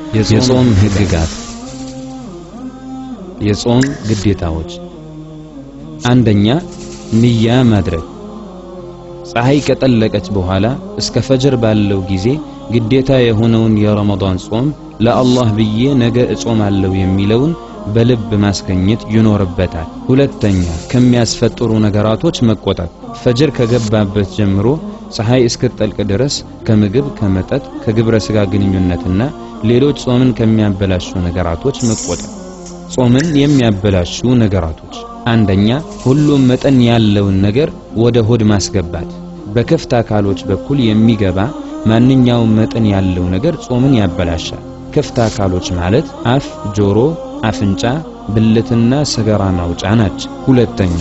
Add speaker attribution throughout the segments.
Speaker 1: የጾም ህግጋት የጾም ግዴታዎች አንደኛ ንያ ማድረግ ፀሐይ ከጠለቀች በኋላ እስከ ፈጅር ባለው ጊዜ ግዴታ የሆነውን የረመዳን ጾም ለአላህ ብዬ ነገ እጾማለሁ የሚለውን በልብ ማስገኘት ይኖርበታል። ሁለተኛ ከሚያስፈጥሩ ነገራቶች መቆጠብ ፈጅር ከገባበት ጀምሮ ፀሐይ እስክትጠልቅ ድረስ ከምግብ፣ ከመጠጥ፣ ከግብረ ሥጋ ግንኙነትና ሌሎች ጾምን ከሚያበላሹ ነገራቶች መቆጠብ። ጾምን የሚያበላሹ ነገራቶች አንደኛ ሁሉም መጠን ያለውን ነገር ወደ ሆድ ማስገባት። በክፍት አካሎች በኩል የሚገባ ማንኛውም መጠን ያለው ነገር ጾምን ያበላሻል። ክፍት አካሎች ማለት አፍ፣ ጆሮ፣ አፍንጫ፣ ብልትና ሰገራ ማውጫ ናቸው። ሁለተኛ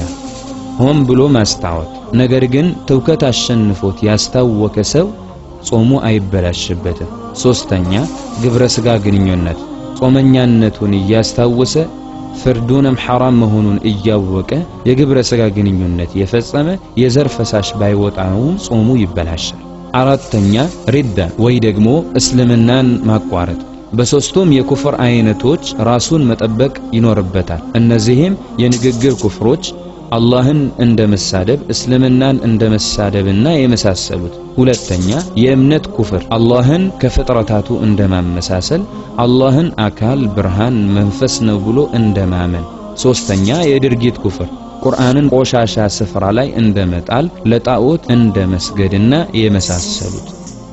Speaker 1: ሆን ብሎ ማስታወት፣ ነገር ግን ትውከት አሸንፎት ያስታወከ ሰው ጾሙ አይበላሽበትም። ሶስተኛ ግብረ ሥጋ ግንኙነት ጾመኛነቱን እያስታወሰ ፍርዱንም ሐራም መሆኑን እያወቀ የግብረ ሥጋ ግንኙነት የፈጸመ የዘር ፈሳሽ ባይወጣውም ጾሙ ይበላሻል። አራተኛ ሪዳ ወይ ደግሞ እስልምናን ማቋረጥ በሦስቱም የኩፍር አይነቶች ራሱን መጠበቅ ይኖርበታል። እነዚህም የንግግር ኩፍሮች አላህን እንደ መሳደብ፣ እስልምናን እንደ መሳደብና የመሳሰሉት። ሁለተኛ የእምነት ኩፍር አላህን ከፍጥረታቱ እንደ ማመሳሰል፣ አላህን አካል፣ ብርሃን፣ መንፈስ ነው ብሎ እንደ ማመን። ሦስተኛ የድርጊት ኩፍር ቁርአንን ቆሻሻ ስፍራ ላይ እንደ መጣል፣ ለጣዖት እንደ መስገድና የመሳሰሉት።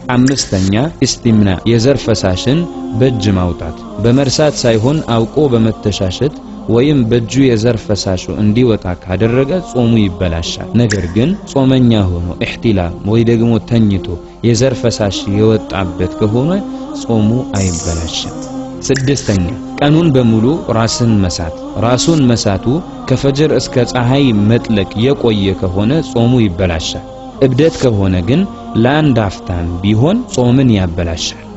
Speaker 1: አምስተኛ ኢስቲምና የዘር ፈሳሽን በእጅ ማውጣት በመርሳት ሳይሆን አውቆ በመተሻሸት ወይም በእጁ የዘር ፈሳሹ እንዲወጣ ካደረገ ጾሙ ይበላሻል። ነገር ግን ጾመኛ ሆኖ ኢሕቲላም ወይ ደግሞ ተኝቶ የዘር ፈሳሽ የወጣበት ከሆነ ጾሙ አይበላሽም። ስድስተኛ ቀኑን በሙሉ ራስን መሳት። ራሱን መሳቱ ከፈጅር እስከ ፀሐይ መጥለቅ የቆየ ከሆነ ጾሙ ይበላሻል። እብደት ከሆነ ግን ለአንድ አፍታም ቢሆን ጾምን ያበላሻል።